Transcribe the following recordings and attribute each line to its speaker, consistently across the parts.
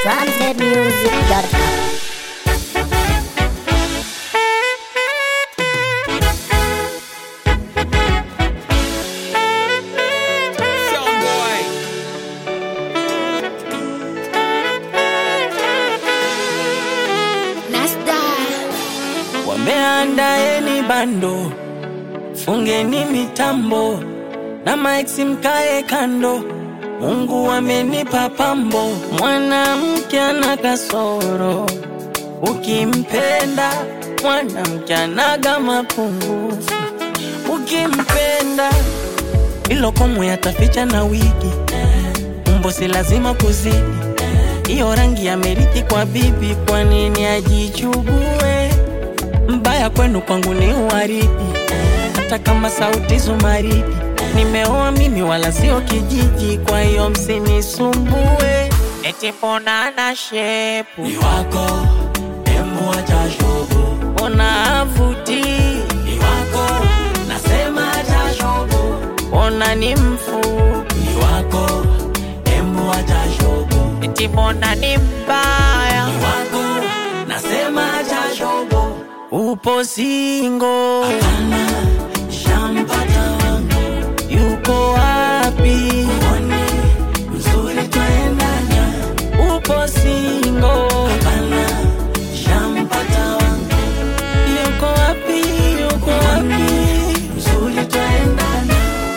Speaker 1: Transnetmusic.com.
Speaker 2: Wameandaeni bando, fungeni mitambo na maiksi mkae kando. Mungu amenipa pambo, mwanamke ana kasoro, ukimpenda mwanamke anaga mapungufu, ukimpenda ilo komwe ataficha na wigi, umbo si lazima kuzidi, iyo rangi amerithi kwa bibi, kwa nini ajichugue? mbaya kwenu kwangu ni uwaridi, hata kama sauti zumaridi. Nimeoa mimi wala sio kijiji, kwa hiyo msinisumbue. Eti mbona ana shepu
Speaker 3: ni wako demu acha shobo
Speaker 2: mbona avuti,
Speaker 3: ni wako nasema acha shobo
Speaker 2: mbona ni mfupi,
Speaker 3: ni wako demu acha shobo
Speaker 2: eti mbona ni mbaya,
Speaker 3: ni wako nasema acha shobo
Speaker 2: upo singo,
Speaker 3: hapana shampata wangu
Speaker 2: yuko wapi?
Speaker 3: mwone mzuri twaendana
Speaker 2: Upo singo,
Speaker 3: hapana shampata wangu
Speaker 2: yuko wapi? Yuko wapi?
Speaker 3: mzuri twaendana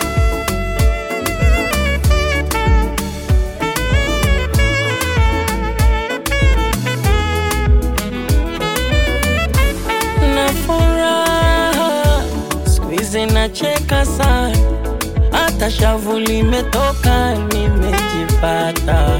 Speaker 2: na furaha siku hizi nacheka sana, hata shavu limetoka, nimejipata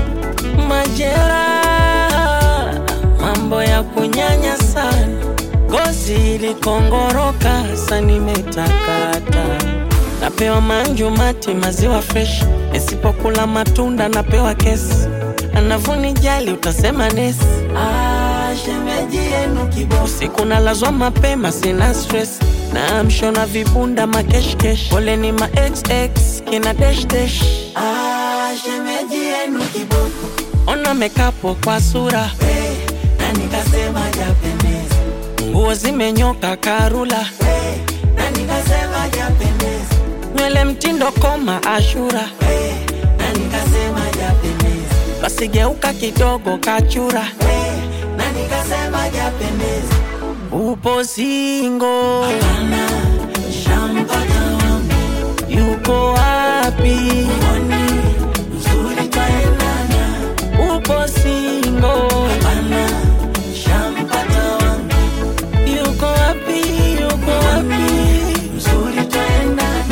Speaker 2: majeraha, mambo ya kunyanya sana, ngozi ilikongoroka, sa nimetakata napewa manju mati maziwa fresh, nisipokula matunda napewa kesi, anavunijali utasema nesi
Speaker 3: ah shemeji yenu kibosi
Speaker 2: usiku nalazwa mapema, sina stress na mshona vibunda makeshkesh, pole ni ma xx kina dash dash,
Speaker 3: ah shemeji yenu kiboko
Speaker 2: ona mekapo kwa sura,
Speaker 3: we na nikasema japendeza
Speaker 2: nguo zimenyoka karula,
Speaker 3: we na nikasema japendeza
Speaker 2: nywele mtindo koma ashura,
Speaker 3: we na nikasema japendeza
Speaker 2: basi geuka kidogo kachura,
Speaker 3: we na nikasema japendeza
Speaker 2: upo singo,
Speaker 3: hapana shampata wangu
Speaker 2: yuko wapi?
Speaker 3: mwone mzuri twaendana
Speaker 2: Upo singo,
Speaker 3: hapana shampata wangu
Speaker 2: yuko wapi? Yuko wapi?
Speaker 3: mzuri twaendana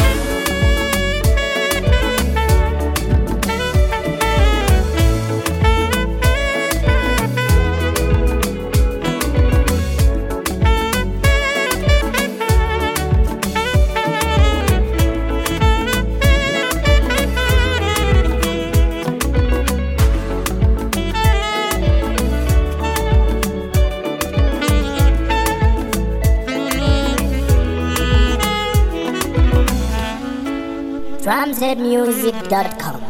Speaker 1: Transnetmusic.com.